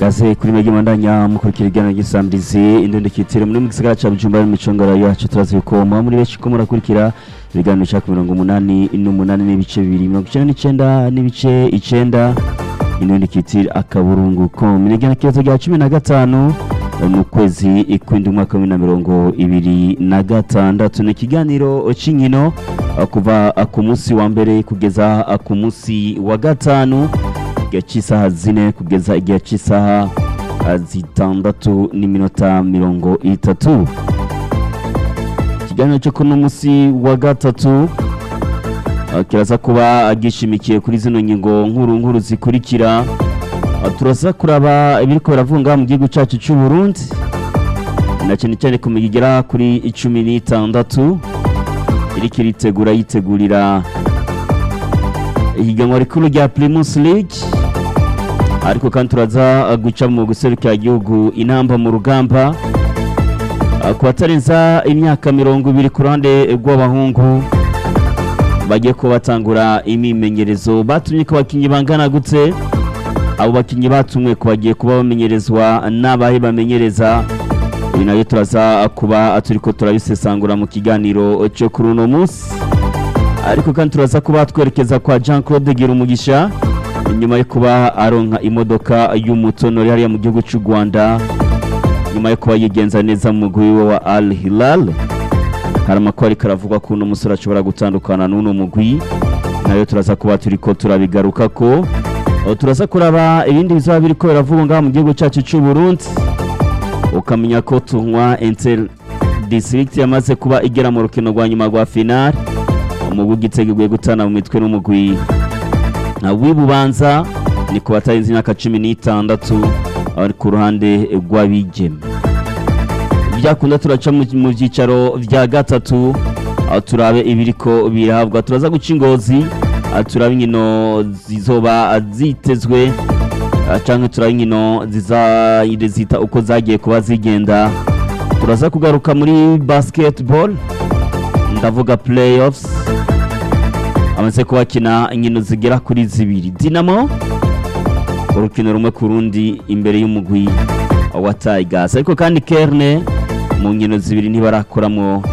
kaze kuri mege mandanya mukurikira igana gisamirizi indondekitire muri mu gisagara ca Bujumbura n'imicongoro yacu turazi ko muba muri benshi ko murakurikira ibiganiro cya mirongo umunani n'umunani n'ibice bibiri mirongo icenda n'icenda n'ibice icenda indondekitire akaburungu com igenekerezo rya cumi na gatanu mu kwezi kw'indwi umwaka w'ibihumbi na mirongo ibiri na gatandatu ni ikiganiro c'inkino kuva ku munsi wa mbere kugeza ku munsi wa gatanu igihe cy'isaha zine kugeza igihe cy'isaha zitandatu n'iminota mirongo itatu ikiganiro cyo kuno munsi wa gatatu kiraza kuba gishimikiye kuri zino ngingo nkuru nkuru zikurikira turaza kuraba ibiriko biravunga mu gihugu cyacu cy'u Burundi na cyane cyane ku migi igera kuri icumi n'itandatu iriko iritegura yitegurira ihiganwa rikuru rya Primus League ariko kandi turaza guca mu guserukira igihugu inamba mu rugamba ku batarenza imyaka mirongo ibiri ku ruhande rw'abahungu bagiye kuba batangura imimenyerezo batumye ko abakinnyi bangana gutse abo bakinnyi batumwe ko bagiye kuba bamenyerezwa n'abahe bamenyereza ibi nabyo turaza kuba turi ko turabisesangura mu kiganiro cyo kuri uno munsi ariko kandi turaza kuba twerekeza kwa jean claude Girumugisha nyuma yo kuba aronka imodoka y'umutonore hariya mu gihugu cy'u rwanda nyuma yo kuba yigenza neza mu mugwi we wa al hilal hari amakuru ariko aravugwa ko uno musore ashobora gutandukana n'uno mugwi nayo turaza kuba turi ko turabigaruka ko turaza kuraba ibindi bizaba biri ko biravugwa ngaha mu gihugu cyacu cy'u Burundi ukamenya ko tunywa Inter District yamaze kuba igera mu rukino rwa nyuma rwa final umugwi ugiteguye gutana mu mitwe n'umugwi w'ibubanza ni ku batarenze imyaka cumi n'itandatu ari ku ruhande rw'abigeme byakunda turaca mu byicaro bya gatatu aho turabe ibiriko birahabwa turaza guca ingozi turaba inkino zizoba zitezwe cyangwa turaba inkino zita uko zagiye kuba zigenda turaza kugaruka muri basketball ndavuga playoffs amaze kubakina inkino zigera kuri zibiri dinamo urukino rumwe ku rundi imbere y'umugwi wa tigers ariko kandi kerne mu nkino zibiri ntibarakoramo